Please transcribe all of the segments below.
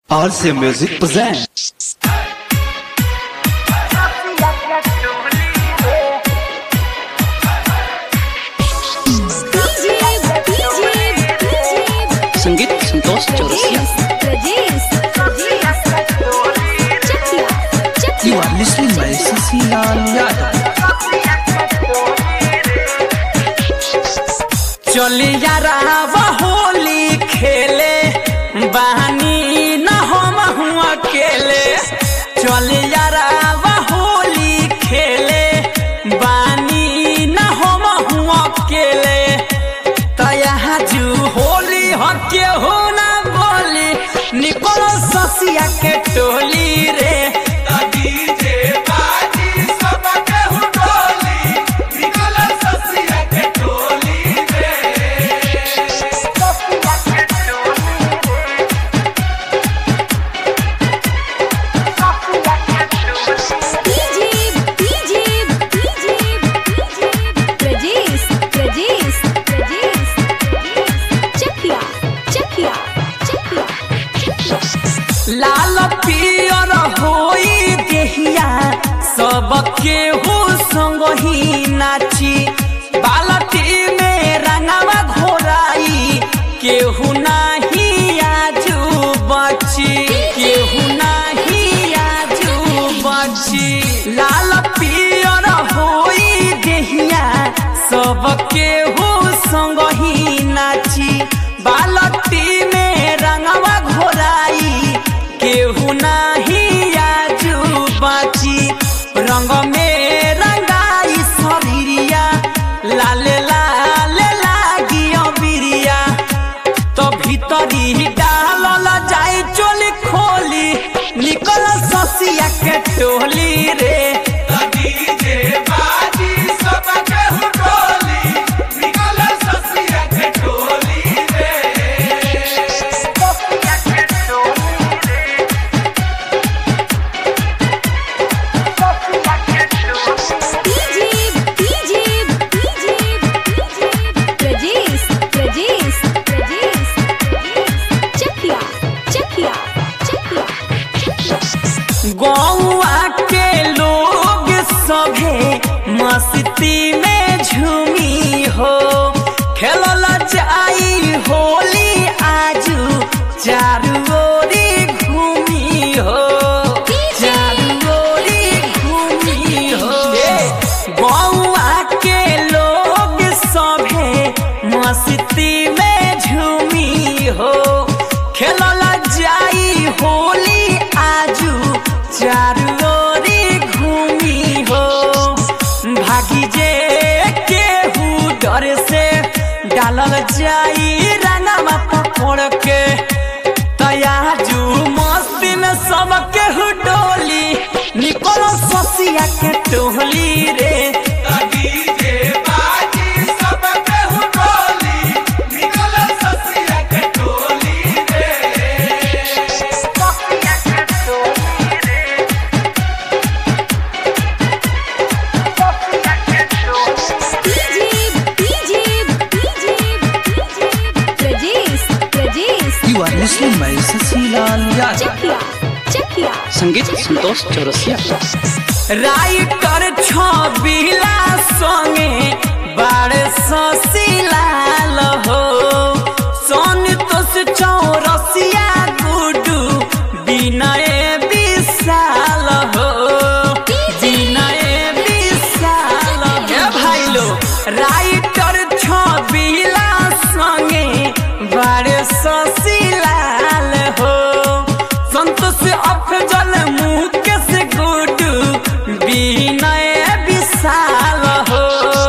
RC Music presents. संगीत Santosh Chaurasia You are listening by Sasilaal Yadav. चली यारा होली खेले बहानी न हम हुआ अकेले चली यारा होली खेले बानी न हम हुआ अकेले तया जू होली हके हो ना बोली निकलो ससिया के टोली रे लाल पियर होई देहिया सबके हो संग ही नाची बालटी में रंगवा घोराई केहू नाही आजू बची केहू नाही आजू बची लाल पियर होई देहिया सबके हो संग ही नाची बालटी में रंगवा घोराई केहू नाही आजू बाची रंग में रंगाई शरीरिया लाले लाले लागी बिरिया तो भीतरी डालल जाई चोली खोली निकल ससिया के टोली रे गौआ के लोग सभे मस्ती में झूमी हो खेलल जाई होली आजू चारू ओरी घूमी हो चारू ओरी घूमी हो गौआ के लोग सभे मस्ती में झूमी हो खेलल जाई होली आजू चारू ओरी घूमी हो भागी जे केहू डर से डालल जाई रंगवा पकड़ के तयाजू मस्ती में सब केहू डोली निकलो ससिया के टोली रे You are listening by Sasilaal Yadav. संगीत संतोष चौरसिया राइटर छबिला संगे बारे ससिलाल हो संतोष चौरसिया गुडू विनय विशाल हो विनय विशाल हे भाइलो राइटर छबिला संगे बारे ससिलाल हो संतोष अफजल मुकेश गुडू विनय विशाल हो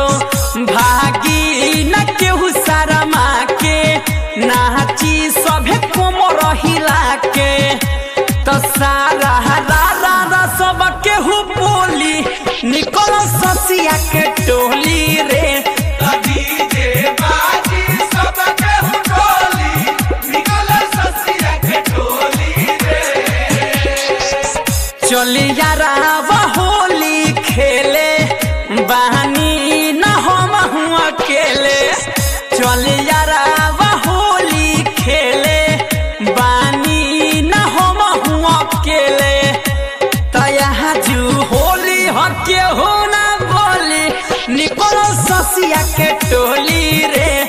भागी न केहू शर्मा के नाची सभे कोमर हिला के तो सारा रा रा रा सब केहू बोली निकल ससिया के टोली रे चली यारा होली खेले बहानी न हम हुआ अकेले चल यारा होली खेले बानी न हम केहू ना बोली निकल ससिया के टोली रे